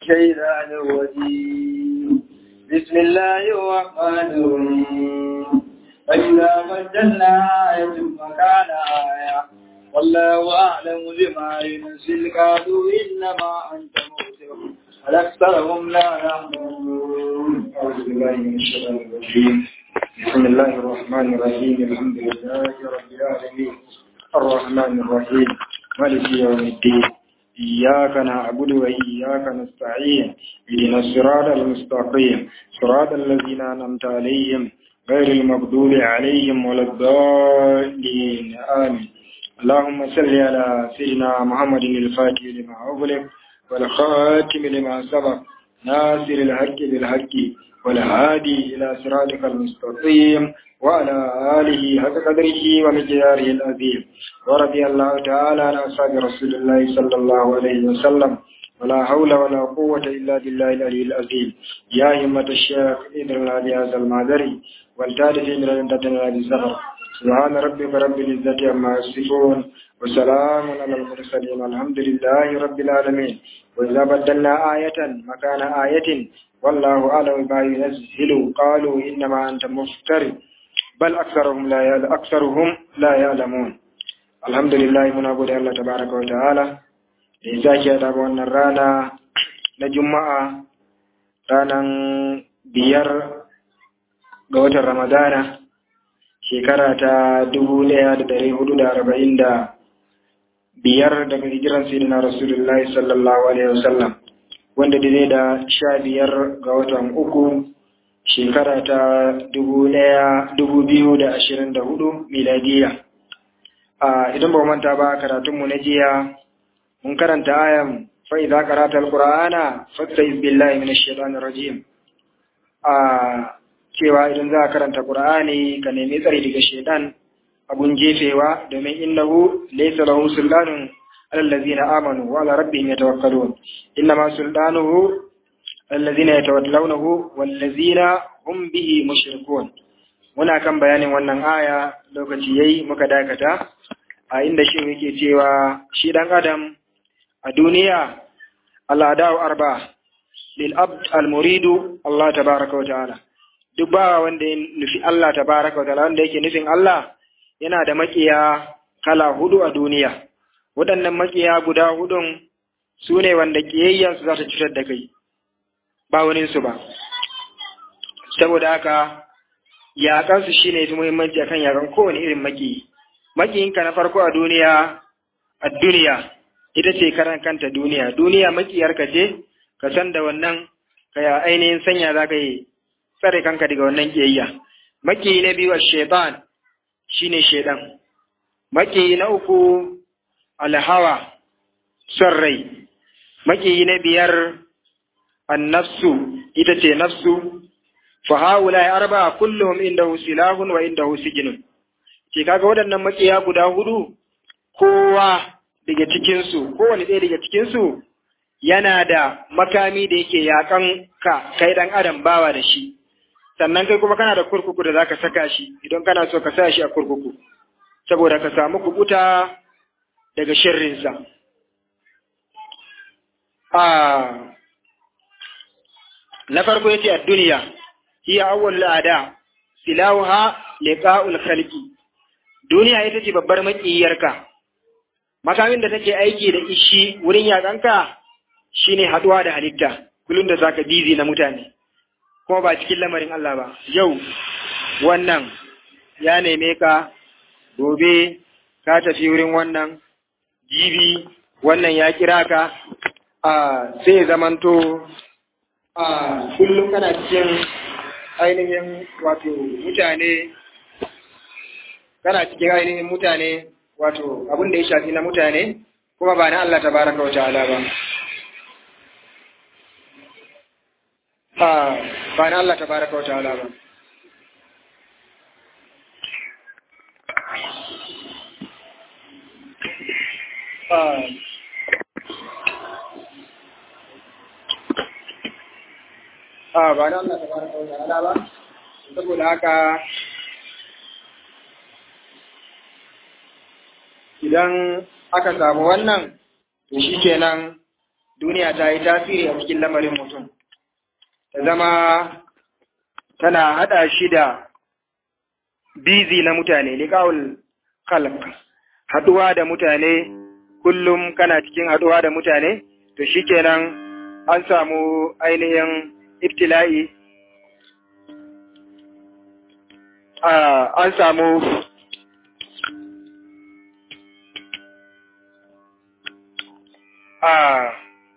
الشيطان الرجيم بسم الله الرحمن الرحيم فإذا بدلنا آية مكان آية والله أعلم بما ينزل قالوا إنما أنت مبصر بل أكثرهم لا يعلمون أعوذ بالله من الشيطان الرجيم بسم الله الرحمن الرحيم الحمد لله رب العالمين الرحمن الرحيم مالك يوم الدين إياك نعبد وإياك نستعين اهدنا الصراط المستقيم صراط الذين أنعمت عليهم غير المغضوب عليهم ولا الضالين آمين اللهم صل على سيدنا محمد الفاتح لما أغلق والخاتم لما سبق ناصر الحق بالحق والهادي إلى صراطك المستقيم وعلى آله حق قدره ومقداره العظيم ورضي الله تعالى عن أصحاب رسول الله صلى الله عليه وسلم ولا حول ولا قوة إلا بالله العلي العظيم يا همة الشيخ إدرنا بهذا المعذري والتالف من الانتدنا بالزهر سبحان ربك رب العزة عما يصفون وسلام على المرسلين والحمد لله رب العالمين وإذا بدلنا آية مكان آية والله أعلم ما ينزل قالوا إنما أنت مفتر بل أكثرهم لا يعلم أكثرهم لا يعلمون الحمد لله من أبو الله تبارك وتعالى إذا جاء wannan rana na Juma'a ranan biyar ga watan Ramadana shekara ta dubu ɗaya da ɗari hudu da arba'in da biyar daga hijiran sayyidina Rasulullahi sallallahu alaihi wasallam wanda dai da sha biyar ga watan uku shekara ta dubu ɗaya dubu biyu da ashirin da hudu miladiya a idan ba manta ba karatunmu na jiya mun karanta ayan fa idza qara'ta alqur'ana fasta'iz billahi minash shaitanir rajim a cewa idan za ka karanta qur'ani ka nemi tsari daga shaitan abun jefewa domin innahu laysa lahu sultanun الذين آمنوا وعلى ربهم يتوكلون إنما سلطانه الذين يتولونه والذين هم به مشركون muna kan bayanin wannan aya lokaci yayi muka dakata a inda shi yake cewa shi dan adam a duniya al'adau arba lil abd al muridu Allah tabaraka wa ta'ala duk ba wanda ya nufi Allah tabaraka wa ta'ala wanda yake nufin Allah yana da makiya kala hudu a duniya waɗannan makiya guda hudun su ne wanda ƙiyayyansu za ta cutar da kai ba waninsu ba saboda haka yaƙansu shi ne fi muhimmanci akan yaƙan kowane irin makiyi makiyinka na farko a duniya a duniya ita ce karan kanta duniya duniya makiyarka ce ka san da wannan ka ya ainihin sanya za ka yi tsare kanka daga wannan ƙiyayya makiyi na biyu a shaitan shine shaidan makiyi na uku alhawa son rai makiyi na biyar annafsu ita ce nafsu fa haula ya arba kullum indahu silahun wa indahu sijinun ce kaga waɗannan makiya guda hudu kowa daga cikinsu kowane ɗaya daga cikinsu yana da makami da yake yakan ka kai ɗan adam bawa da shi sannan kai kuma kana da kurkuku da zaka saka shi idan kana so ka sa shi a kurkuku saboda ka samu kubuta daga shirrinsa. Na farko ya ce a duniya, hiya awwal al'ada, silawha liqa'ul khalqi. Duniya ita ce babbar maƙiyarka. Makamin da take aiki da ishi wurin yaƙanka shine haɗuwa da halitta, kullum da zaka bizi na mutane. Kuma ba cikin lamarin Allah ba. Yau wannan ya neme ka, gobe ka tafi wurin wannan, jibi wannan ya kira ka a sai zamanto a kullum kana cikin ainihin wato mutane kana cikin ainihin mutane wato abin da ya shafi na mutane kuma ba na Allah tabaraka wa ta'ala ba a ba na Allah tabaraka wa ta'ala ba a ba na Allah tabaraka wa ta'ala ba saboda haka idan aka samu wannan to shikenan duniya ta yi tasiri a cikin lamarin mutum ta zama tana haɗa shi da bizi na mutane liƙa'ul khalq haɗuwa da mutane kullum kana cikin haɗuwa da mutane to shikenan an samu ainihin ibtila'i an samu a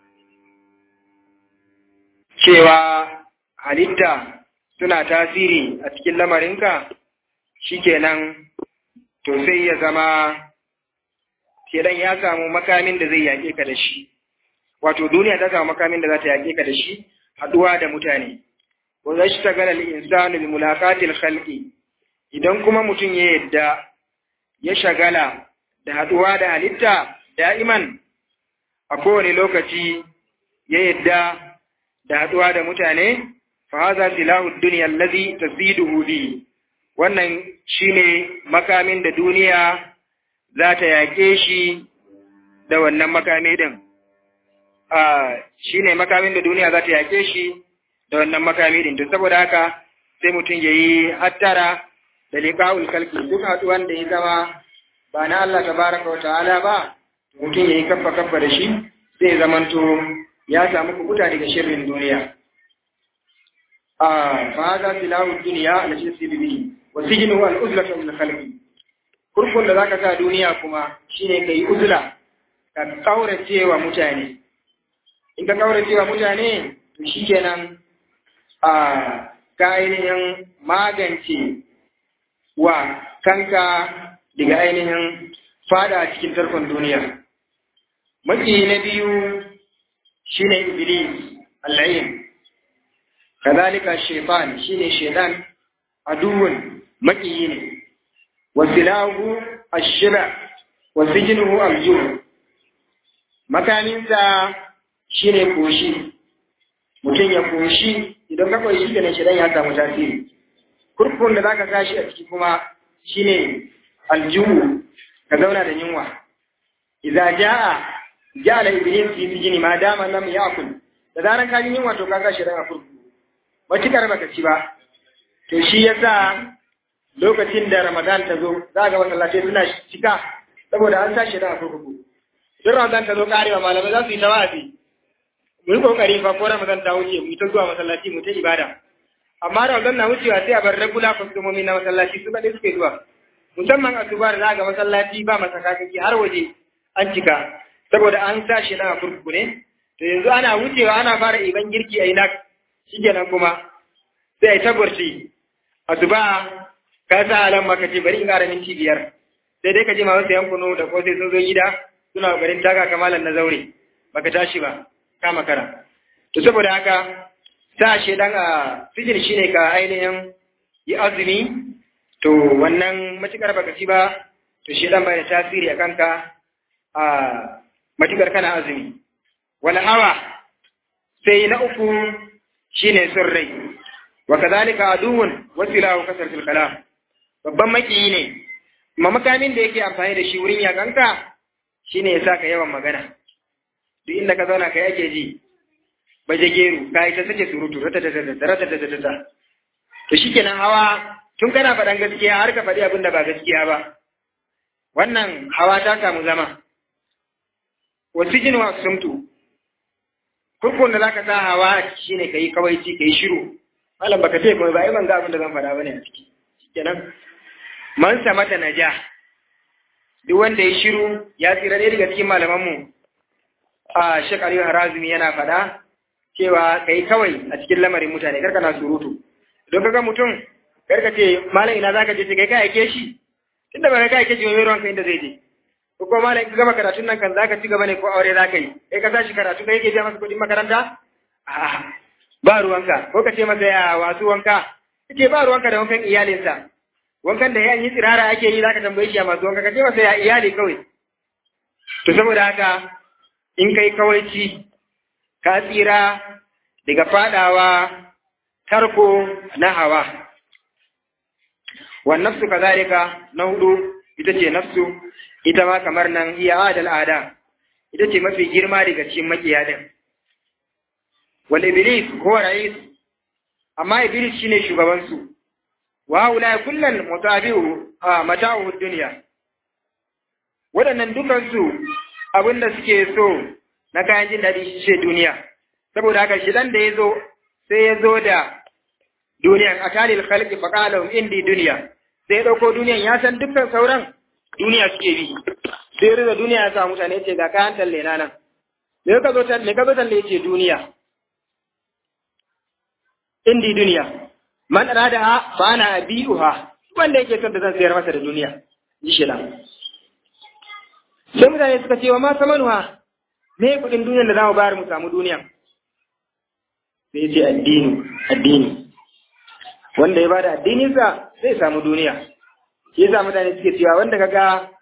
cewa halitta suna tasiri a cikin lamarinka shikenan to sai ya zama shedan ya samu makamin da zai yaƙe ka da shi wato duniya ta samu makamin da za ta yaƙe ka da shi haɗuwa da mutane wa zai shi tagala insanu bi mulaqatil khalqi idan kuma mutum ya yadda ya shagala da haɗuwa da halitta da'iman a kowane lokaci ya yadda da haɗuwa da mutane fa haza silahu dunya allazi taziduhu bi wannan shine makamin da duniya za ta yaƙe shi da wannan makami din a shine makamin da duniya za ta yaƙe shi da wannan makami din to saboda haka sai mutum yayi hattara da liqa'ul kalki duk haɗuwan da ya zama ba na Allah tabaraka wa ta'ala ba mutum yayi kaffa kaffa da shi zai zamanto ya samu kubuta daga shirin duniya a fa hada silahu dunya allati tasibu bihi wa sijnuhu al-uzlatu min khalqi kurkun da zaka sa duniya kuma shine kai uzla ka kaurace wa mutane in ka kaurace wa mutane to shikenan a ka ainihin magance wa kanka daga ainihin fada cikin tarkon duniya maki na biyu shine iblis al-ayn kadhalika shaytan shine shaytan aduwwun makiyi ne wasilahu ash-shiba wa sijnuhu al-jur makaminsa shine koshi mutum ya koshi idan ka koshi kenan shaytan ya samu tasiri kurkun da zaka sashi a ciki kuma shine aljuhu ka zauna da yunwa idza jaa ja'ala iblis fi sijni ma dama lam ya'kul da zaran ka ji yunwa to ka sa shi a kurkuku matukar baka ci ba to shi yasa lokacin da ramadan ta zo za ga masallatai suna cika saboda an sa shi a kurkuku duk ramadan ta zo karewa malamai za su yi tawafi mu yi kokari fa ko ramadan ta wuce mu ta zuwa masallaci mu ta ibada amma ramadan na wucewa sai a bar regular kwastomomi na masallaci su kaɗai suke zuwa musamman a tubar za ga masallaci ba masakakaki har waje an cika saboda an sa shi na kurkuku ne to yanzu ana wucewa ana fara iban girki a inak shikenan kuma sai ai tagwarci asuba ka sa alam maka ce bari in ƙara minti biyar sai dai ka je masu sayan kunu da ko sai sun zo gida suna garin taka kamalan na zaure baka tashi ba ka makara to saboda haka sa shedan a sijin shine ka ainihin yi azumi to wannan matukar baka ci ba to shedan bai da tasiri a kanka a matukar kana azumi wala hawa sai na uku shine son rai wa kadhalika aduwwun wasilahu kasar fil kalam babban makiyi ne amma makamin da yake amfani da shi wurin yakanka shine ya saka yawan magana duk inda ka zauna kai ake ji baje geru kai ta sake surutu rata ta ta rata ta ta ta to shikenan hawa tun kana faɗan gaskiya har ka faɗi abin da ba gaskiya ba wannan hawa ta samu zama wasijin wa sumtu kurkun da zaka sa hawa shine kai kawaici kai shiru malam baka ce kuma ba ai ban ga abin da zan faɗa bane a ciki shikenan man samata naja duk wanda ya shiru ya tsira ɗaya daga cikin malaman mu a Sheikh Aliyu Harazimi yana faɗa cewa kai kawai a cikin lamarin mutane karka na surutu don kaga mutum karka ce malam ina zaka je kai ka aike shi tunda ba ka aike shi wani ruwan kai inda zai je ko kuma malam in ka gama karatun nan kan zaka ci gaba ne ko aure zaka yi kai ka tashi karatu kai yake biya masa kuɗin makaranta a'a ba ruwanka ko ka ce masa ya wasu wanka kace ba ruwanka da wankan iyalinsa wankan da ya yi tsirara ake yi zaka tambaye shi a masu wanka ka ce masa ya iyali kawai to saboda haka in kai kawaici ka tsira daga fadawa tarko na hawa wan nafsu kazalika na hudu ita ce nafsu ita ma kamar nan iya adal ada ita ce mafi girma daga cikin makiya din wal iblis huwa rais amma iblis shine shugaban su wa ulai kullal mutabi'u a mata'u dunya waɗannan dukan su abinda suke so na kayan jin daɗi shi ce duniya saboda haka shi dan da ya zo sai ya zo da duniyan akalil khalqi faqala indi duniya sai ya dauko duniyan ya san dukkan sauran duniya suke bi sai rida duniya ya sa mutane ce ga kayan talle na nan me ka zo talle me ka zo talle ce duniya indi duniya man arada ha fa ana abiuha wanda yake son da zan sayar masa da duniya ji shi sai mutane suka ce wa ma samanuha me kudin duniyar da za mu bayar mu samu duniya sai ce addini addini wanda ya bada addininsa zai samu duniya shi yasa mutane suke cewa wanda kaga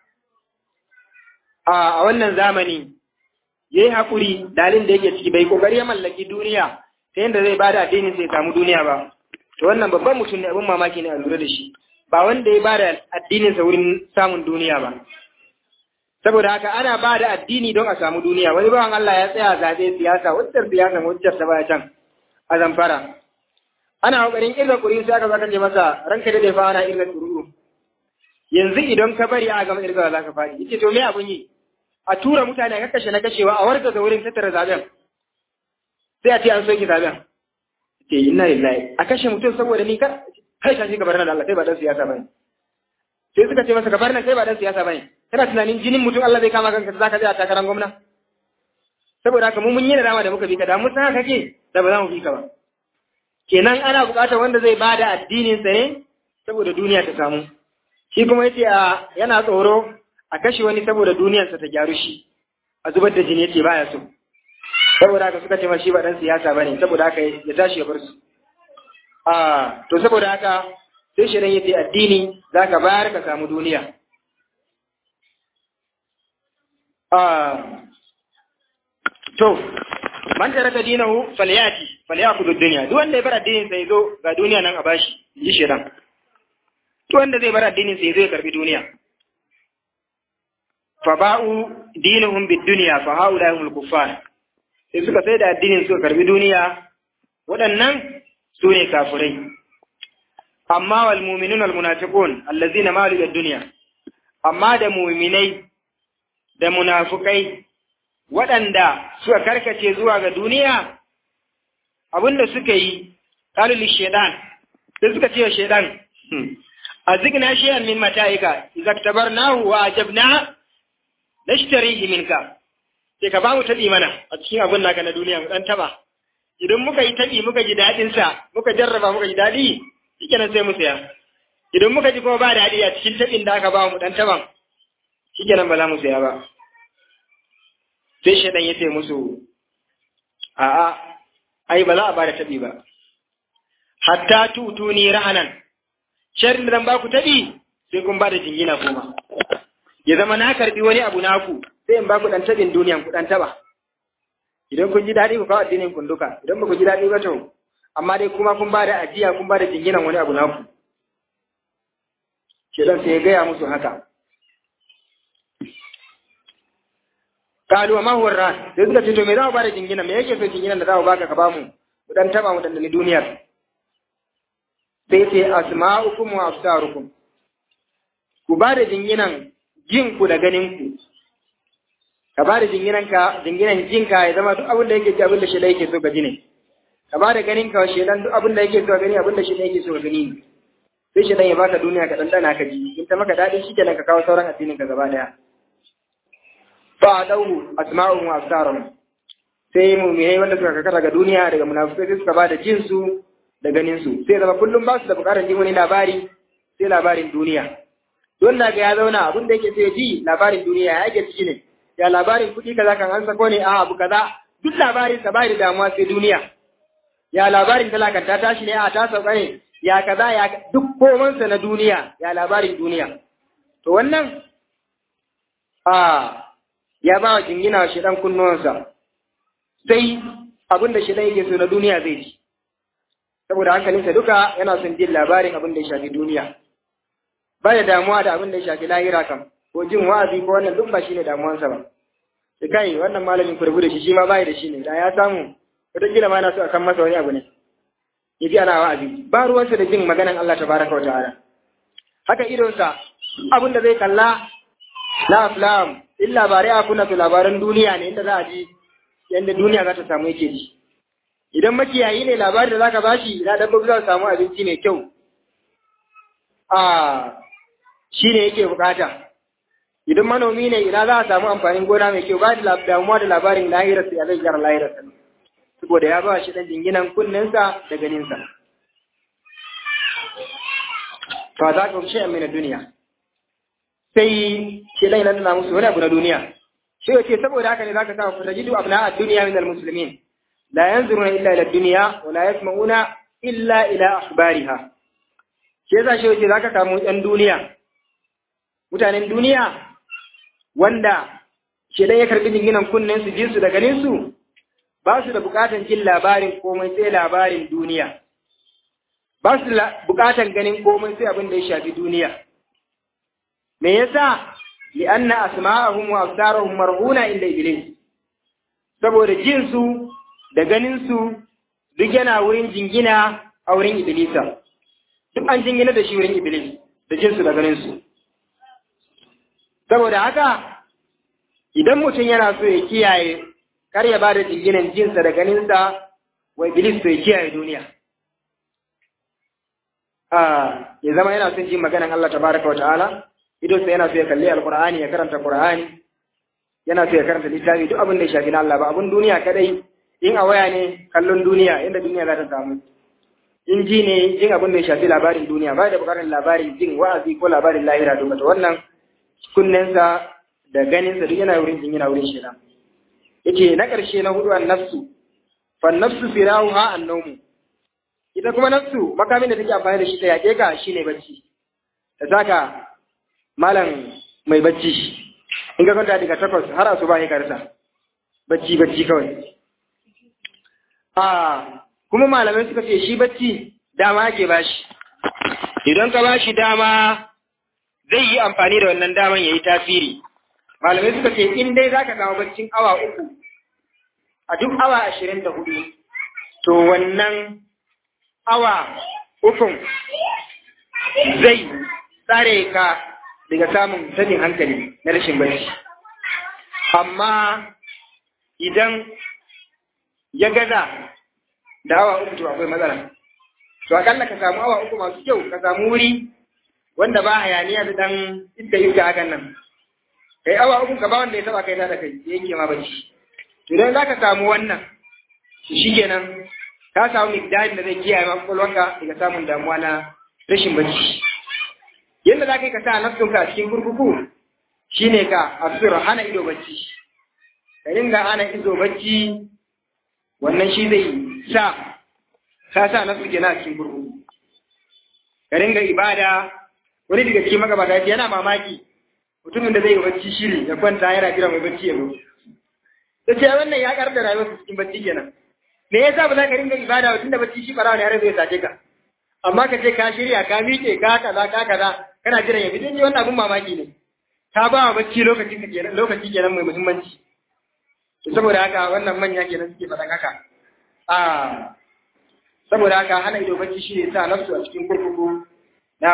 a wannan zamani yayi hakuri dalin da yake ciki bai kokari ya mallaki duniya ta yadda zai bada addinin sai samu duniya ba to wannan babban mutum ne abin mamaki ne a lura da shi ba wanda ya bada addinin sa wurin samun duniya ba saboda haka ana bada addini don a samu duniya wani bawan Allah ya tsaya zabe siyasa wacce siyasa wacce ta baya can a zamfara ana kokarin irga kuri sai aka zaka ce masa ranka da fa ana irga kuru yanzu idan ka bari a gama irga za ka fadi yace to me abun yi a tura mutane a kashe na kashewa a warga da wurin tattara zaben sai a ce an soki zaben ce inna lillahi a kashe mutum saboda ni kar kai ka shi gabar nan Allah kai ba dan siyasa bane sai suka ce masa gabar nan kai ba dan siyasa bane kana tunanin jinin mutum Allah zai kama kanka zaka je a takarar gwamna saboda haka mu mun yi da dama da muka bi ka da mun san haka ke da ba za mu bi ka ba kenan ana buƙatar wanda zai bada addinin sa ne saboda duniya ta samu shi kuma yace a yana tsoro a kashe wani saboda duniyarsa ta gyaru shi a zubar da jini yace baya so saboda haka suka ce ma shi ba dan siyasa bane saboda haka ya tashi ya bar su a to saboda haka sai shi yace addini zaka bayar ka samu duniya a to man taraka dinahu falyati falyakudu dunya duk wanda ya bar addinin sai zo ga duniya nan a bashi ji shedan duk wanda zai bar addinin sai zo ya karbi duniya fa ba'u dinuhum bid dunya fa haula humul kuffar sai suka sai da addinin suka karbi duniya waɗannan su ne kafirai amma wal mu'minun wal munafiqun allazina malu bid dunya amma da mu'minai da munafukai waɗanda suka karkace zuwa ga duniya abinda suka yi kalili shaidan sai suka ce wa shaidan a zigna shay'an min mata'ika idza tabarnahu wa ajabna nashtarihi minka sai ka ba mu tabi mana a cikin abin naka na duniya mu dan taba idan muka yi tabi muka ji dadin sa muka jarraba muka ji dadi shikenan sai mu saya idan muka ji kuma ba dadi a cikin tabin da aka ba mu dan taban shikenan ba za mu saya ba sai shaidan ya ce musu a'a ai ba za a bada tabi ba hatta tutuni rahanan sharrin da zan ba ku tabi sai kun bada jingina kuma ya zama na karbi wani abu naku sai in ba ku dan tabin duniyan ku dan taba idan kun ji daɗi ku kawo addinin kun duka idan ba ku ji daɗi ba to amma dai kuma kun bada ajiya kun bada jinginan wani abu naku shedan sai ya gaya musu haka kalu ma huwa ran sai suka ce to me za mu bada jingina me yake so jinginan da za mu baka ka bamu mu dan taba mu dandani duniyar sai ce asma'ukum wa absarukum ku bada jinginan jin ku da ganin ku ka bada jinginan ka jinginan jin ka ya zama duk abin da yake ji abin da shi da yake so ka ji ne ka bada ganin ka shi dan duk abin da yake so ka gani abin da shi da yake so ka gani ne sai shi dan ya baka duniya ka dandana ka ji in ta maka dadi shikenan ka kawo sauran addinin ka gaba daya fa'adahu asma'uhum wa absaruhum sai mu'minai wanda suka kakara ga duniya daga munafikai sai suka bada jin su da ganin su sai zama kullum ba su da bukatar jin wani labari sai labarin duniya don na ga ya zauna abin da yake sai ji labarin duniya ya yake ciki ne ya labarin kuɗi kaza kan an sako ne a abu kaza duk labarin sa bai da damuwa sai duniya ya labarin talakan ta tashi ne a ta sauka ne ya kaza ya duk komansa na duniya ya labarin duniya to wannan a ya ba wa jingina wa shidan kunnuwansa sai abin da shidan yake so na duniya zai ji saboda hankalinsa duka yana son jin labarin abin da ya shafi duniya ba da damuwa da abin da ya shafi lahira kam ko jin wa'azi ko wannan duk ba shine damuwansa ba sai kai wannan malamin kurbu da shi shi ma bai da shi ne da ya samu wataƙila ma na so a kan masa wani abu ne ya ji ana wa'azi ba ruwansa da jin maganan Allah tabaraka wa ta'ala haka idonsa abin da zai kalla na aflam in labarai a kuna su labaran duniya ne inda za a ji yadda duniya za ta samu yake ji idan makiyayi ne labari da zaka bashi ina dabbobi za su samu abinci mai kyau a shi ne yake bukata idan manomi ne ina za a samu amfanin gona mai kyau ba da damuwa da labarin lahirarsa ya zai gyara lahirarsa saboda ya ba shi dan jinginan kunninsa da ganinsa fa za ka shi amina duniya sai shi dai nan na musu wani abu na duniya shi yace saboda haka ne zaka samu fatajidu abna ad-dunya min al-muslimin la yanzuruna illa ila ad-dunya wa la yasma'una illa ila akhbariha shi yasa shi yace zaka samu ɗan duniya mutanen duniya wanda shi dai ya karbi jinginan kunnen su jinsu da ganin su ba su da bukatan jin labarin komai sai labarin duniya ba su da bukatan ganin komai sai abin da ya shafi duniya me yasa li'anna asma'ahum wa absarahum marhuna inda iblis saboda jin su da ganin su duk yana wurin jingina a wurin iblisa duk an jingina da shi wurin iblis da jin su da ganin su saboda haka idan mutum yana so ya kiyaye kar ya bada jinginan jinsa da ganinsa wa iblis to ya kiyaye duniya ya zama yana son jin maganan Allah tabaraka wa ta'ala idan sai yana so ya kalli alqur'ani ya karanta qur'ani yana so ya karanta littafi duk abin da ya shafi na Allah ba abin duniya kadai in a waya ne kallon duniya inda duniya za ta samu in ji ne jin abin da ya shafi labarin duniya ba da bukatar labarin jin wa'azi ko labarin lahira duka to wannan kunnensa da ganinsa duk yana wurin jin yana wurin shi yace na ƙarshe na hudu an nafsu fa nafsu firahuha an-nawm ita kuma nafsu makamin da take amfani da shi ta yake ka shine bacci ta saka malam mai bacci in ka kwanta daga takwas har asuba ne karsa bacci bacci kawai a kuma malamai suka ce shi bacci dama ake bashi idan ka bashi dama zai yi amfani da wannan daman yayi tasiri malamai suka ce in dai zaka samu baccin awa uku a duk awa ashirin da hudu to wannan awa ukun zai tsare ka daga samun sanin hankali na rashin bacci amma idan ya gaza da awa uku to akwai matsala to akalla ka samu awa uku masu kyau ka samu wuri wanda ba hayaniya da dan iska iska hakan nan kai awa uku ka ba wanda ya taba kai da kai ya yanke ma bacci to idan zaka samu wannan to shikenan ka samu miqdarin da zai kiyaye maka kwalwanka daga samun damuwa na rashin bacci yadda za ka yi ka sa nafsunka a cikin kurkuku shine ka asira hana ido bacci ka dinga hana ido bacci wannan shi zai sa ka sa nafsu kenan a cikin kurkuku ka dinga ibada wani daga cikin magabata yana mamaki mutumin da zai yi bacci shiri ya kwanta yana jira mai bacci ya zo ta ce wannan ya karar da rayuwarsa cikin bacci kenan me yasa ba za ka ringa ibada ba tunda bacci shi barawa ne har zai sace ka amma ka ce ka shirya ka miƙe ka kaza ka kaza kana jiran ya fito wannan abun mamaki ne ka ba wa bacci lokaci kenan lokaci kenan mai muhimmanci to saboda haka wannan manya kenan suke faɗan haka a saboda haka hana ido bacci shi ne sa nafsu a cikin kurkuku na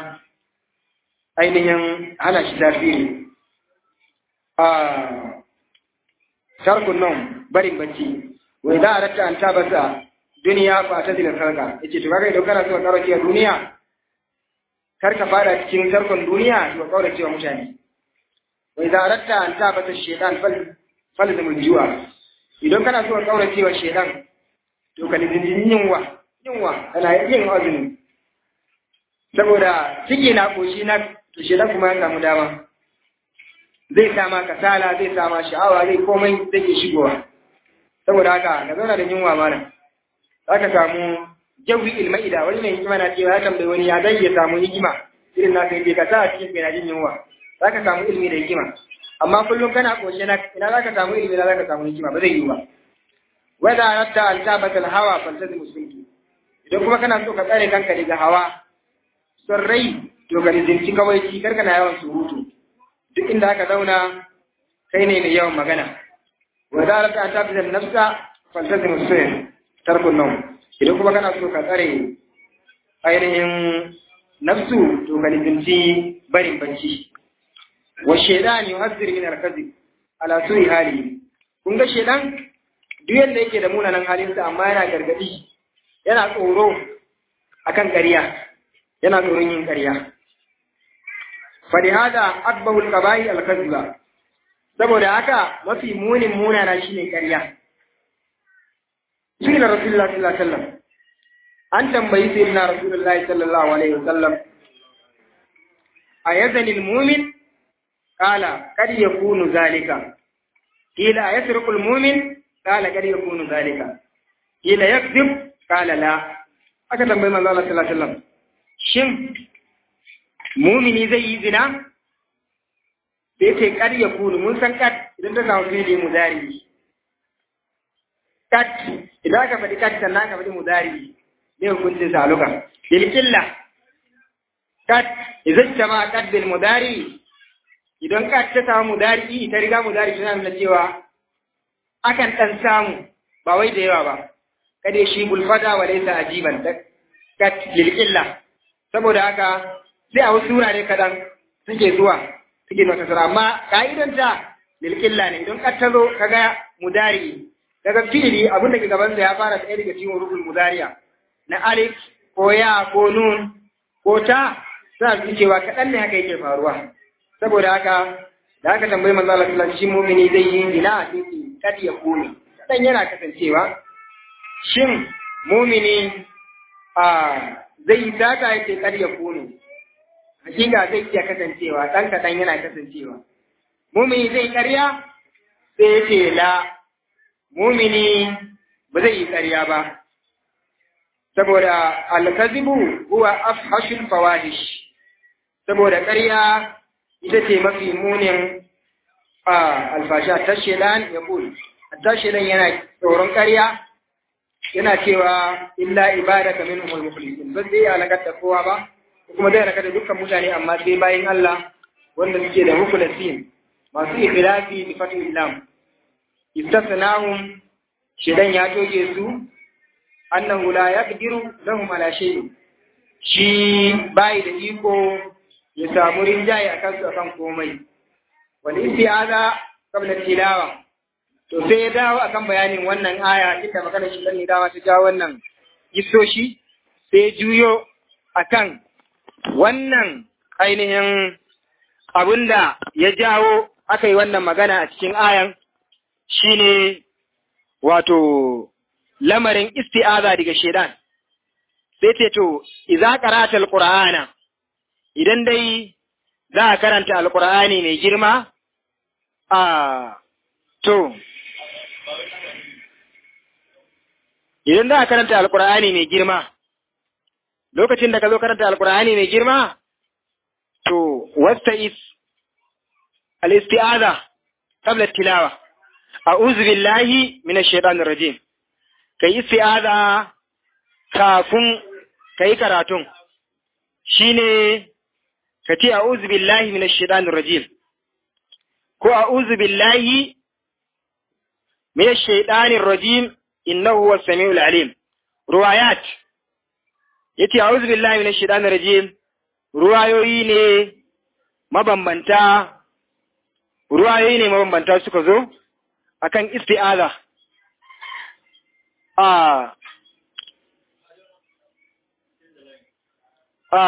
ainihin hana shi tasiri a tarkun nan barin bacci wai za a rata an tabasa duniya ba ta zilin sarka yace to kaga idan kana so ka kaurace wa duniya kar ka fara cikin tarkon duniya to ka kaurace wa mutane wai za a rata an tabasa shaytan fal fal zamul juwa idan kana so ka kaurace wa shaytan to ka lizin yunwa yunwa kana yin azumi saboda ciki na koshi na to shaytan kuma ya samu dama zai sama kasala zai sama sha'awa zai komai zai ke shigowa saboda haka ka zauna da yunwa malam za ka samu jawi ilma'ida wani mai hikima na cewa ya tambayi wani ya zai ya samu hikima irin na kai ka sa a cikin kai na jin yunwa za ka samu ilimi da hikima amma kullum kana koshe na ina za ka samu ilimi na za ka samu hikima ba zai yi ba wanda ratta an tabbatal hawa fantazi musulmi idan kuma kana so ka tsare kanka daga hawa son rai to ka rizinci kawai ci karka na yawan surutu duk inda aka zauna kai ne mai yawan magana wa zalika an tafi da nafsa faltazim sirr tarkun nawm idan kuma kana so ka tsare ainihin nafsu to ka lizinci barin bacci wa shaytan yuhazzir min al-kadhib ala su'i hali kun ga shaytan duk yanda yake da munanan halinsa amma yana gargadi yana tsoro akan ƙarya yana tsoron yin ƙarya falihada akbahul qaba'i al-kadhiba saboda haka mafi munin munana shine ƙarya Sina Rasulullah sallallahu alaihi wasallam an tambayi sayyidina Rasulullahi sallallahu alaihi wasallam ayazani al-mu'min qala kad yakunu zalika qila ayasriqu al-mu'min qala kad yakunu zalika qila yakzib qala la aka tambayi manzo Allah sallallahu alaihi wasallam shin mumini zai yi zina sai ce kad yakunu mun san kad idan ta samu fi'ili mudari kat idan ka faɗi kat sannan ka faɗi mudari ne hukuncin sa luka bil illa kat idan jama kat bil mudari idan kat ta samu mudari ta riga mudari tana nuna cewa akan dan samu ba wai da yawa ba kada shi bulfada wa laysa ajiban kat lil illa saboda haka sai a wasu wurare kadan suke zuwa suke zuwa tasara amma ka'idanta lil illa ne idan kat ta zo kaga mudari daga fi'ili abin da ke gabansa ya fara tsaye daga cikin rubul mudariya na alif ko ya ko nun ko ta suna fi cewa kaɗan ne haka yake faruwa saboda haka da aka tambayi manzo Allah sallallahu alaihi mu'mini zai yi zina a cikin kad ya kone kaɗan yana kasancewa shin mu'mini a zai yi sata yake kad ya kone hakika zai iya kasancewa ɗan kaɗan yana kasancewa mu'mini zai karya sai yake la mumini ba zai yi ƙarya ba, saboda alkazibu huwa afhashul fawahish saboda ƙarya ita ce mafi munin alfasha ta shelan ya bul, ta shelan yana tsoron ƙarya yana cewa illa ibada ka min umar mukhlisin ba zai alakar da kowa ba, kuma zai alakar da dukkan mutane amma sai bayan Allah wanda suke da mukhlasin masu ikhlasi bi fatul islam istasnahum shedan ya toge su annahu la yaqdiru lahum ala shay'in shi bai da iko ya samu rinjaye akan su akan komai wal isti'aza qabla tilawa to sai ya dawo akan bayanin wannan aya inda magana shi ne dawa ta jawo wannan gisoshi sai juyo akan wannan ainihin abinda ya jawo aka yi wannan magana a cikin ayan shine wato lamarin isti'aza daga shedan sai ce to idza qara'ta alqur'ana idan dai za a karanta alqur'ani mai girma a to idan za a karanta alqur'ani mai girma lokacin da ka zo karanta alqur'ani mai girma to wasta'is al-isti'aza qabla tilawa a'udhu billahi minash shaitanir rajim kai isti'aza kafin kai karatun shine ka ce a'udhu billahi minash shaitanir rajim ko a'udhu billahi minash shaitanir rajim innahu huwas samiul alim ruwayat yace a'udhu billahi minash shaitanir rajim ruwayoyi ne mabambanta ruwayoyi ne mabambanta suka zo akan isti'aza a a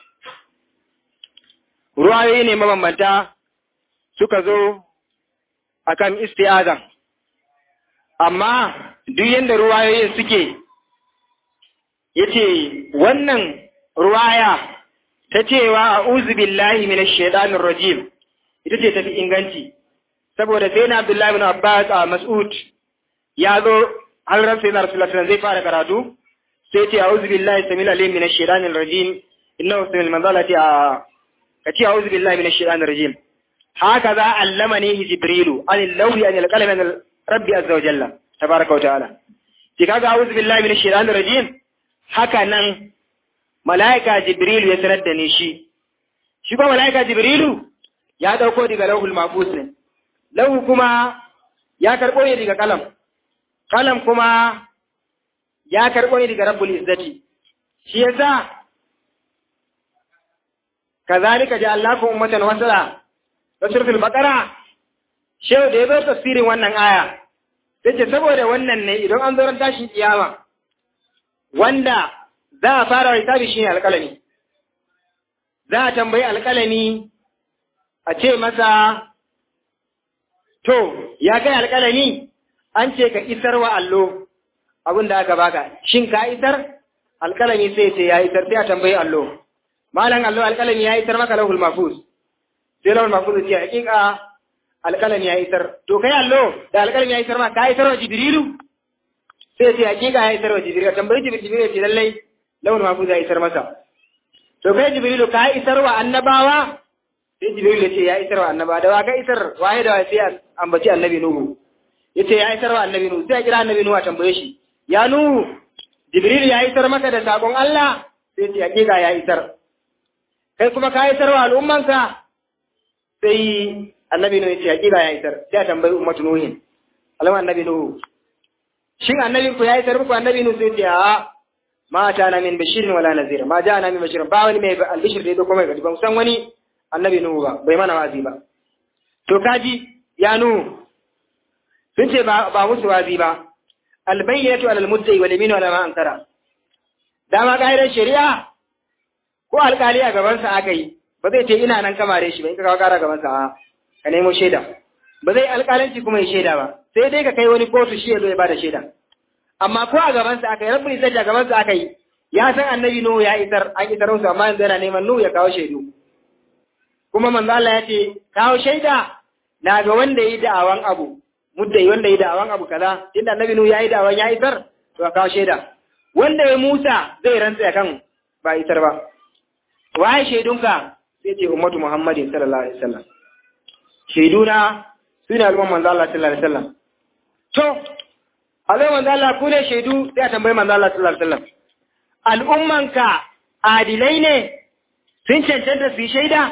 ruwayoyi ne mabambanta suka zo akan isti'aza amma duk yadda ruwayoyin suke yace wannan ruwaya ta cewa a'udhu billahi minash shaitanir rajim ita ce tafi inganci saboda sai na Abdullahi bin Abbas a Mas'ud ya zo har ran sai na Rasulullah zai fara karatu sai ce a'udhu billahi samil alim minash shaitanir rajim innahu samil manzalati a kace a'udhu billahi minash shaitanir rajim haka za allamani jibrilu anil lawhi anil qalami anil rabbi azza wa jalla tabaraka wa ta'ala ki kaga a'udhu billahi minash shaitanir rajim haka nan mala'ika jibrilu ya sanar da ni shi shi ko mala'ika jibrilu ya dauko daga lauhul mahfuz ne lahu kuma ya karɓo ne daga kalam kalam kuma ya karɓo ne daga rabbul izzati shi yasa kazalika ja'alnakum ummatan wasala suratul baqara shehu da ya zo tafsirin wannan aya yace saboda wannan ne idan an zo ran tashin kiyama wanda za a fara hisabi shine alƙalami za a tambayi alƙalami a ce masa to ya kai alƙalami an ce ka isar wa allo abin da aka baka shin ka isar alƙalami sai ce ya isar sai a tambayi allo malam allo alƙalami ya isar maka lahul mafuz sai lahul mafuz ce hakika alƙalami ya isar to kai allo da alƙalami ya isar ma ka isar wa jibrilu sai ce hakika ya isar wa jibrilu tambayi jibrilu jibrilu ce lallai lahul mafuz ya isar masa to kai jibrilu ka isar wa annabawa sai jibrilu ce ya isar wa annabawa da wa ka isar waye da waye sai ambaci annabi nuhu yace ya isar wa annabi nuhu sai ya kira annabi nuhu a tambaye shi ya nuhu jibril ya isar maka da sakon Allah sai ce hakika ya isar kai kuma ka isar wa al'ummanka sai annabi nuhu yace hakika ya isar sai a tambayi ummatu nuhin alama annabi nuhu shin annabi ku ya isar muku annabi nuhu sai ce a ma ta na min bashirin wala nazir ma ja na min bashirin ba wani mai albishir da ya kuma ga ban san wani annabi nuhu ba bai mana wazi ba to kaji ya nuhu sun ce ba musu wazi ba albayyatu alal muddai wal yaminu ala ma ankara dama kaidar shari'a ko alkali a gaban sa aka yi ba zai ce ina nan kamare shi ba in ka kawo kara gaban sa ka nemo shaida ba zai alkalanci kuma ya shaida ba sai dai ka kai wani kotu shi ya zo ya bada shaida amma ko a gaban sa aka yi rabbul izzati a gaban sa aka yi ya san annabi nuhu ya isar an isar musu amma yanzu yana neman nuhu ya kawo shaidu kuma manzo Allah ya ce kawo shaida na ga wanda yi da'awan abu muddai wanda yi da'awan abu kaza inda annabi nuhu yayi da'awan ya isar to kawo shaida wanda ya Musa zai rantsa kan ba isar ba waye shaidunka sai ce ummatu Muhammadin sallallahu alaihi wasallam shaiduna sune al'umman manzo Allah sallallahu alaihi wasallam to alai manzo Allah ku ne shaidu sai a tambayi manzo Allah sallallahu alaihi wasallam al'ummanka adilai ne sun cancanta su yi shaida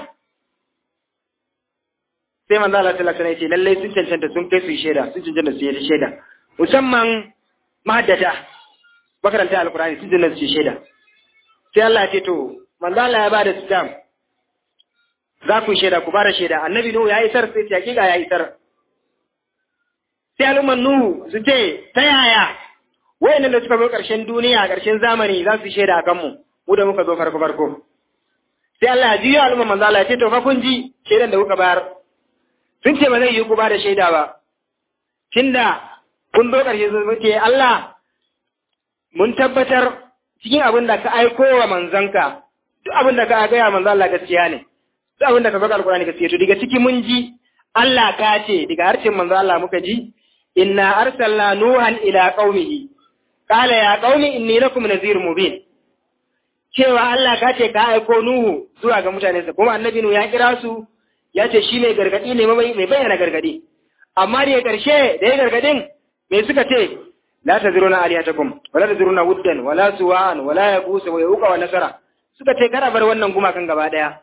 sai manzo Allah sallallahu alaihi wasallam ya ce lalle sun cancanta sun kai su shaida sun cancanta su yi shaida musamman mahaddata makaranta alqur'ani sun cancanta su yi shaida sai Allah ya ce to manzo Allah ya bada stamp za ku shaida ku bada shaida annabi nuhu ya isar sai ce hakika ya isar sai al'umman nuhu su ce ta yaya wayannan da suka zo karshen duniya karshen zamani za su shaida akan mu mu da muka zo farko farko sai Allah ya jiyo al'umman manzo Allah ya ce to fa kun ji shaidan da kuka bayar sun ce ba zai yi ku ba da shaida ba, tunda kun zo ƙarshe sun ce Allah mun tabbatar cikin abin da ka aiko wa manzanka, duk abin da ka gaya manzan Allah gaskiya ne, duk abin da ka faɗa alƙur'ani gaskiya to daga ciki mun ji Allah ka ce daga harshen manzan Allah muka ji inna arsalna nuhan ila qaumihi qala ya qaumi inni lakum nadhirun mubin cewa Allah ka ce ka aiko Nuhu zuwa ga mutanensa kuma annabi Nuhu ya kira su ya ce shi mai gargadi ne mai bayyana gargadi amma da ya karshe da ya gargadin me suka ce la tazuruna alihatakum wala tazuruna wuddan wala suwa'an wala yaqusa wa yauqa wa nasara suka ce kada bar wannan gumakan gaba daya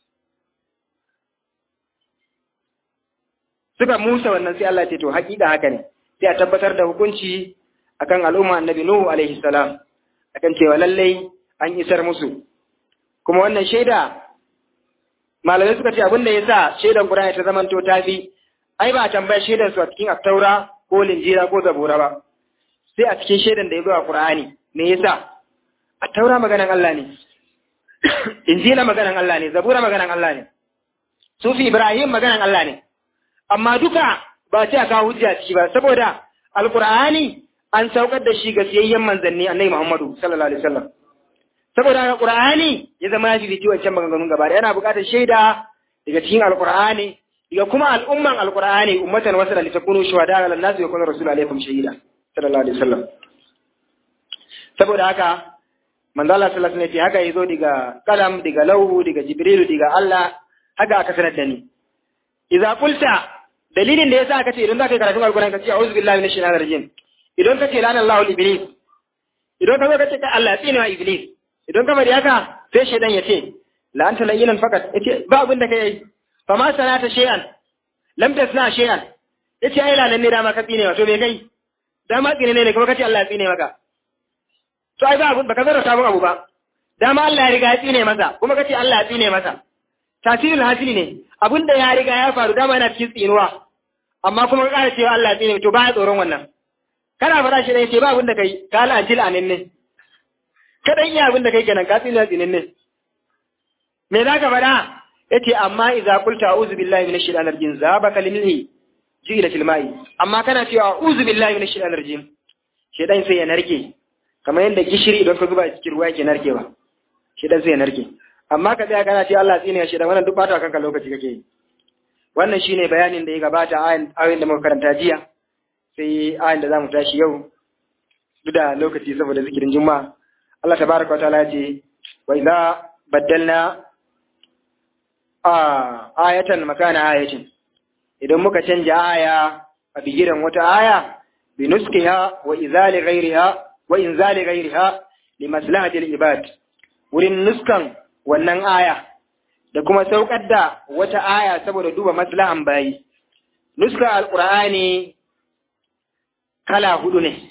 suka musa wannan sai Allah ce to hakika haka ne sai a tabbatar da hukunci akan al'umma annabi nuhu alaihi salam akan cewa lallai an isar musu kuma wannan shaida malamai suka ce abin da ya sa shaidan Qur'ani ta zamanto ta fi ai ba a tambaya shaidan su a cikin Attaura ko Linjira ko Zabura ba sai a cikin shaidan da ya zo a Qur'ani me yasa Attaura maganan Allah ne Injila maganan Allah ne Zabura maganan Allah ne Sufi Ibrahim maganan Allah ne amma duka ba ce a kawo hujja ciki ba saboda Alqur'ani an saukar da shi ga siyayyen manzanni Annabi Muhammadu sallallahu alaihi wasallam saboda haka Qur'ani ya zama ya fifici wancan maganganun gaba da yana buƙatar shaida daga cikin Al-Qur'ani daga kuma al'umman Al-Qur'ani ummatan wasala li takunu shuhada ala an-nas wa yakuna rasul alaikum shahida sallallahu alaihi wasallam saboda haka manzo Allah sallallahu alaihi wasallam haka yazo daga kalam daga lauhu daga jibrilu daga Allah haka aka sanar da ni idza qulta dalilin da yasa aka ce idan zaka yi karatun Al-Qur'ani ka ce a'udhu billahi minash shaitanir rajim idan ka ce lana Allahu iblis idan ka zo ka ce Allah tsine wa iblis idan ka bari haka sai shaidan ya ce la anta layinan fakat yace ba abin da kai fa ma sanata shay'an lam tasna shay'an yace ai lanan ne dama ka tsine wa to me kai dama tsine ne kuma kace Allah ya tsine maka to ai ba abun baka zara sabon abu ba dama Allah ya riga ya tsine masa kuma kace Allah ya tsine masa tasirul hasili ne abinda ya riga ya faru dama yana cikin tsinuwa amma kuma ka ƙara cewa Allah ya tsine to ba ya tsoron wannan kana fara shi ne ce ba abin da kai ka la'anci la'anin ne kadan iya abin da kai kenan ka tsine tsinin ne me za ka faɗa yace amma idza qulta a'udhu billahi minash shaitanir rajim zabaka limilhi jila fil ma'i amma kana cewa a'udhu billahi minash shaitanir rajim shedan sai ya narke kamar yadda gishiri idan ka zuba cikin ruwa yake narkewa shedan sai ya narke amma ka tsaya kana cewa Allah tsine ya shedan wannan duk bata kanka lokaci kake yi wannan shine bayanin da ya gabata ayoyin da muka karanta jiya sai ayin da zamu tashi yau duk da lokaci saboda zikirin juma'a Allah tabaraka wa ta'ala ya ce wa idza baddalna a ayatan makana ayatin idan muka canja aya a bigiran wata aya bi nuskiha wa izali ghairiha wa inzali ghairiha li maslahati al-ibad wurin nuskan wannan aya da kuma saukar da wata aya saboda duba maslahan bayi nuska alqur'ani kala hudu ne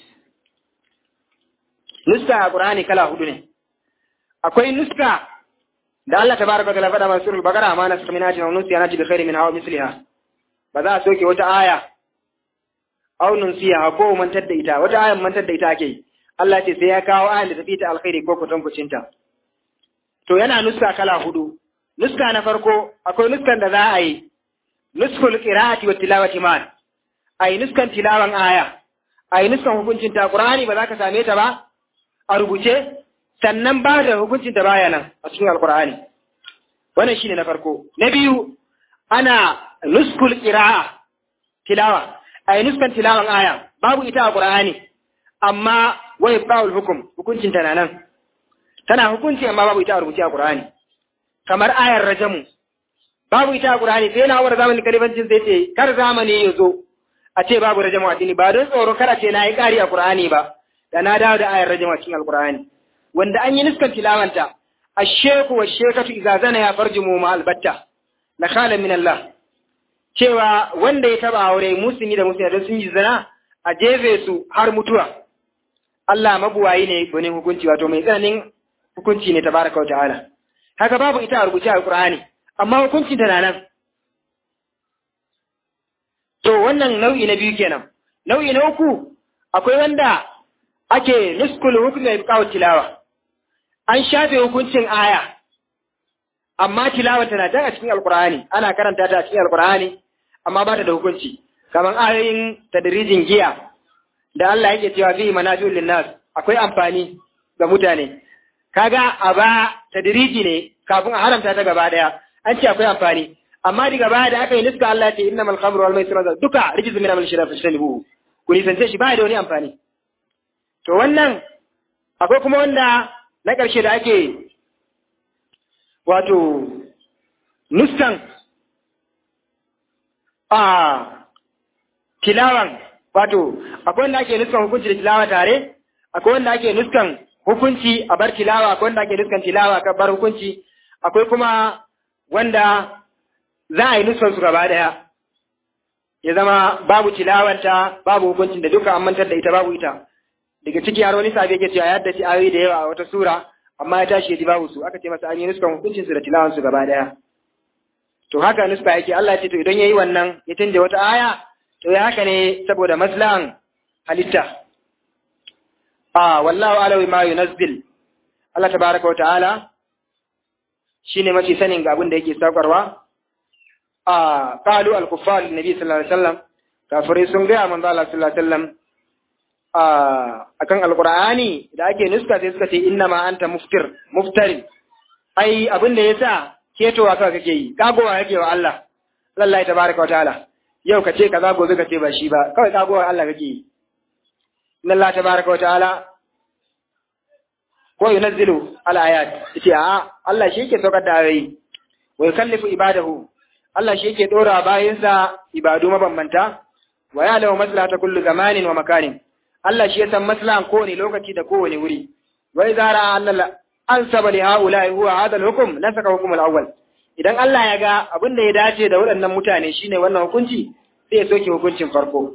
nuska alqur'ani kala hudu ne akwai nuska da Allah tabaraka wa ta'ala faɗa masu surul bakara amma nasu min ajin nusiya nati bi khairi min hawa misliha ba za a soke wata aya aw nunsiya ko mantar da ita wata ayan mantar da ita ake Allah ce sai ya kawo ayan da tafi ta alkhairi ko kutankucin ta to yana nuska kala hudu nuska na farko akwai nuskan da za a yi nuskul qira'ati wa tilawati man ai nuskan tilawan aya ai nuskan hukuncin ta qur'ani ba za ka same ta ba a rubuce sannan ba da hukuncin ta baya nan a cikin alqur'ani wannan shine na farko na biyu ana nuskul qira'a tilawa ai nuskan tilawan aya babu ita a qur'ani amma wai ba'ul hukum hukuncin ta nan tana hukunci amma babu ita a rubuce a qur'ani kamar ayar rajamu babu ita a qur'ani sai na war zamanin kalibancin sai ce kar zamani ya zo a ce babu rajamu a dini ba don tsoro kar a ce na yi ƙari a qur'ani ba da na dawo da ayar rajamu a cikin alqur'ani wanda an yi nuskan tilawanta الشيخ والشيخة إذا زنيا فرجموا مع البتة نخالا من الله cewa wanda ya taba aure musulmi da musulmi don sun yi zina a jefe su har mutuwa Allah mabuwayi ne gwanin hukunci wato mai tsananin hukunci ne tabaraka wa ta'ala haka babu ita a rubuce a Qur'ani amma hukuncin ta nan to wannan nau'i na biyu kenan nau'i na uku akwai wanda ake nuskul hukmi bi tilawa an shafe hukuncin aya amma tilawa tana jan a cikin alkur'ani ana karanta ta a cikin alkur'ani amma ba ta da hukunci kamar ayoyin tadrijin giya da Allah yake cewa fi manafi'ul linnas akwai amfani ga mutane kaga a ba tadriji ne kafin a haramta ta gaba daya an ce akwai amfani amma daga baya da aka yi niska Allah ya ce innamal khamru wal maisir duka rijzu min amal shiraf fashtanuhu ku nisance shi ba da wani amfani to wannan akwai kuma wanda na ƙarshe da ake wato nuskan a tilawan wato akwai wanda ake nuskan hukunci da tilawa tare akwai wanda ake nuskan hukunci a bar tilawa akwai wanda ake nuskan tilawa a bar hukunci akwai kuma wanda za a yi nuskan su gaba daya ya zama babu tilawanta babu hukuncin da duka an mantar da ita babu ita daga ciki har wani sabi yake cewa ya haddace ayoyi da yawa a wata sura amma ya tashi ya ji babu su aka ce masa an yi nuskan hukuncin su da tilawan su gaba daya to haka nuska yake Allah ya ce to idan yayi wannan ya canja wata aya to ya haka ne saboda maslahan halitta a wallahu alawi ma yunazzil Allah tabaraka wa ta'ala shine mafi sanin ga abin da yake saukarwa a qalu al-kuffar nabi sallallahu alaihi wasallam kafirai sun ga manzo Allah sallallahu alaihi wasallam akan alqur'ani da ake nuska sai suka ce inna ma anta muftir muftari ai abin da yasa ketowa kawai kake yi kagowa kake wa Allah wallahi tabaraka wataala yau kace kaza gobe kace ba shi ba kawai kagowa Allah kake yi inna Allah tabaraka wataala ko yunazzilu al-ayat yace a Allah shi yake saukar da ayoyi wa yukallifu ibadahu Allah shi yake dora bayinsa ibadu mabambanta wa ya'lamu maslahata kullu zamanin wa makanin Allah shi ya san maslahan kowane lokaci da kowane wuri. Wai zara Allah an saba li haula huwa hada al-hukm nasaka hukm al-awwal. idan Allah ya ga abin da ya dace da waɗannan mutane shine wannan hukunci sai ya soke hukuncin farko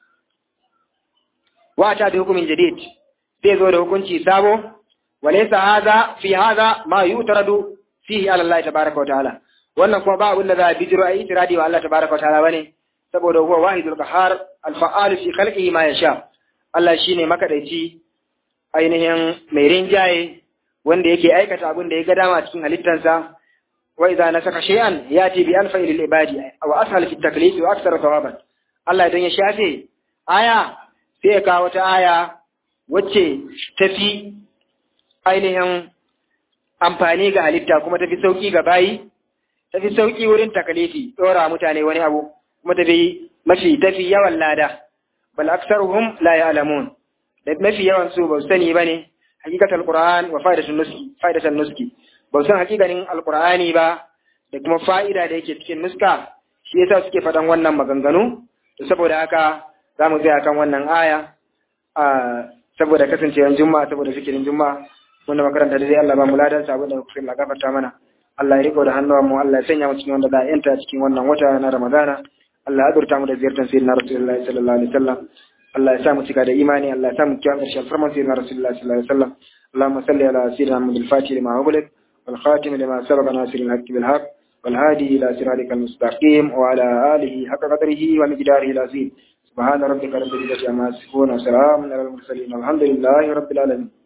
wa ta da hukumin jadid sai zo da hukunci sabo walaysa hadha fi hadha ma yutaradu fihi ala Allah tabaaraka wa ta'ala wannan kuma ba abin da za a bijiro ayi itiradi wa Allah tabaaraka wa ta'ala bane saboda huwa wahidul qahhar al-fa'al fi khalqihi ma yasha Allah shine makadaici ainihin mai rinjaye wanda yake aikata abin da ya ga dama cikin halittansa wa idza nasaka shay'an yati bi alfa lil ibadi wa ashal fi taklif wa akthar thawaban Allah idan ya shafe aya sai ya kawo ta aya wacce tafi ainihin amfani ga halitta kuma tafi sauki ga bayi tafi sauki wurin takalifi dora mutane wani abu kuma tafi mafi tafi yawan lada bal aktsaruhum la ya'lamun da mafi yawan su ba su sani bane hakikatul qur'an wa fa'idatun nuski fa'idatan nuski ba san hakikanin alqur'ani ba da kuma fa'ida da yake cikin nuska shi yasa suke faɗan wannan maganganu to saboda haka za mu tsaya kan wannan aya a saboda kasancewar juma'a saboda fikirin juma'a wanda makaranta da dai Allah ba mu ladan sa abinda kuka Allah gafarta mana Allah ya riko da hannuwan mu Allah ya sanya mu cikin wanda za a yanta cikin wannan wata na Ramadana Allah ya azurta mu da ziyartar sayyidina Rasulullahi sallallahu alaihi wasallam Allah ya sa mu cika da imani Allah ya sa mu kiyaye ƙarshen farman sayyidina Rasulullahi sallallahu alaihi wasallam اللهم صل على سيدنا محمد الفاتح لما أغلق والخاتم لما سبق ناصر الحق بالحق والهادي إلى صراطك المستقيم وعلى آله حق قدره ومقداره العظيم سبحان ربك رب العزة عما يصفون وسلام على المرسلين والحمد لله رب العالمين